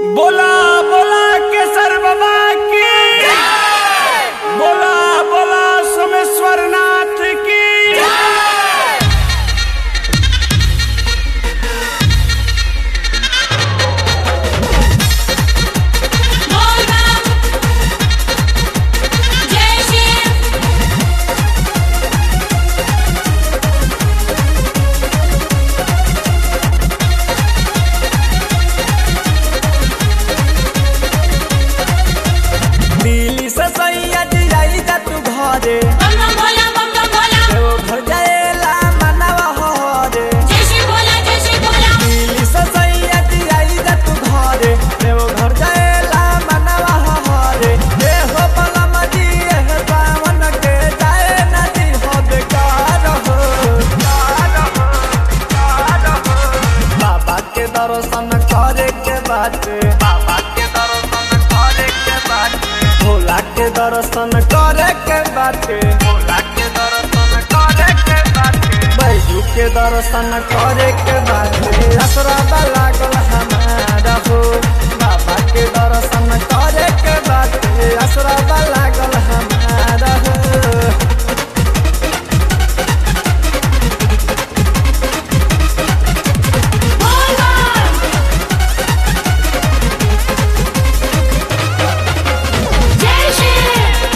बोला बोला केसर बाबा की बोला बोला सोमेश्वर नाथ की Volvam जय शिव दिल्ली से सैया जाई जा तू घरे बम बम भोला बम बम भोला देव घर जाएला मनवा हरे जय शिव भोला जय शिव भोला दिल्ली से सैया जाई जा तू घरे देव घर जाएला मनवा हरे ए हो बला मजी ए सावन के जाए नदी हो बेकार हो कार हो कार हो बाबा के दर्शन करे के बाटे बाबा के दर्शन करे के बाटे भोला के दर्शन करे के बाटे भोला के दर्शन करे के बाटे बैजू के दर्शन करे के बाटे असरा लागल हमारा हो बाबा के दर्शन करे के बाटे असरा लागल हमारा हो Volvam जय शिव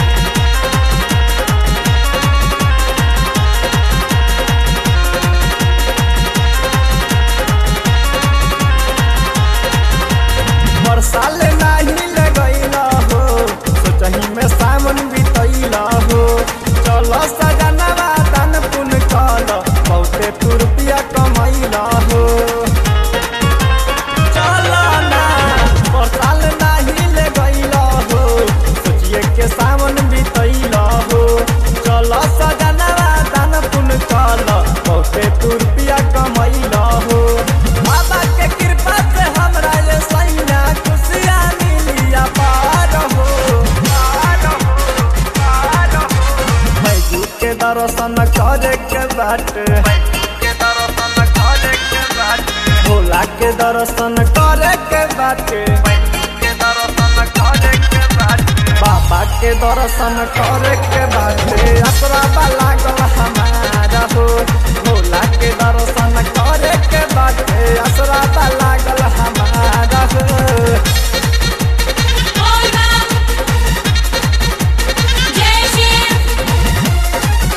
बरसाल नाही लगैला हो सोचही में सावन बितैला हो चल सजनवा तन पुन कल बहुते तू रुपया कमैला हो चल ना बरसाल नाही लगैला हो सोचिए के सावन बितैला हो चल सजनवा तन पुन कल बहुते तू रुपया कमैला हो बाबा के कृपा से हमरा ये सैया खुशियाँ मिलिया पार हो पार हो पार हो बैजू के दर्शन करे के बाटे के दर्शन करे के बाटे भोला के दर्शन करे के बाटे के दर्शन करे के बाटे बाबा के दर्शन करे के बाटे असरा लागल हमारा हो भोला के दर्शन करे के बाटे असरा लागल हमारा हो Volvam जय शिव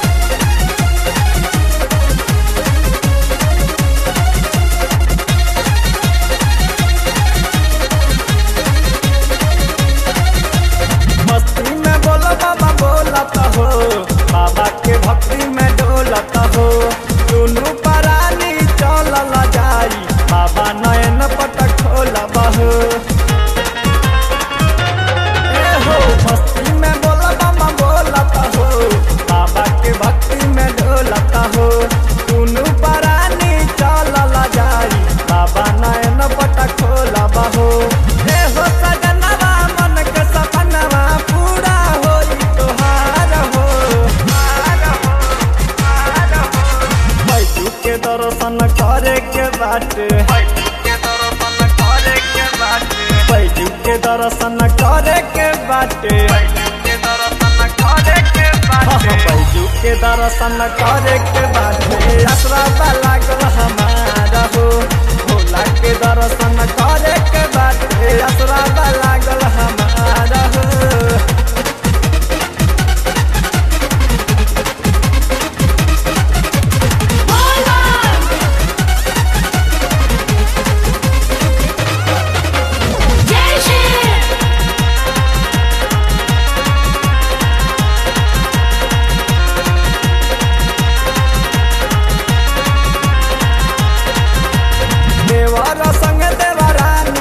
मस्ती में बोलो बाबा बोलत हो बाबा के भक्ति में डोलत हो दुनू परानी चलल जाई बाबा नयन पटक खोलब हो ए हो मस्ती में बोलो बाबा बोलत हो बाबा के भक्ति में डोलत हो दुनू परानी चलल जाई बाबा नयन पटक खोलब हो ए हो सजनवा मन के सपनवा पूरा होई तोहार हो हार हो हार हो बैजू के दर्शन करे के बाटे बैजू के दर्शन करे के बाटे हाँ, बैजू के दर्शन करे के बाटे असरा लागल हमारा हो भोला के दर्शन करे के बाटे असरा लागल हमारा हो Volvam जय शिव देवर संग देवरानी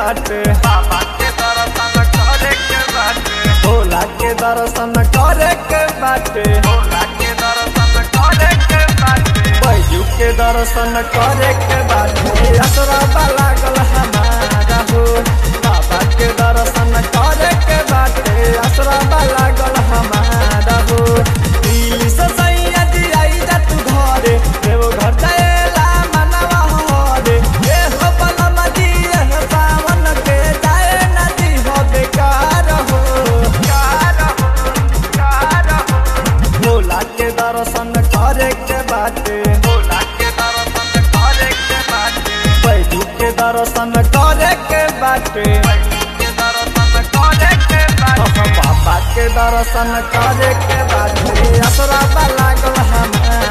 बाटे बाबा के दर्शन करे के बाटे भोला के दर्शन करे के बाटे भोला के दर्शन करे के बाटे बैजू के दर्शन करे के बाटे असरा लागल हमारा हो बाबा के दर्शन करे के बाटे असरा लागल हमारा हो दिल से सैया दियाई जा तू घरे देव घर जाएला मनवा हरे ए हो बलम जी ए सावन के जाए नदी हो बेकार हो कार हो कार हो भोला के दर्शन करे के बाटे भोला के दर्शन करे के बाटे बैजू के दर्शन करे के बाटे बैजू के दर्शन करे के बाटे बाबा के दर्शन करे के बाटे असरा लागल हमार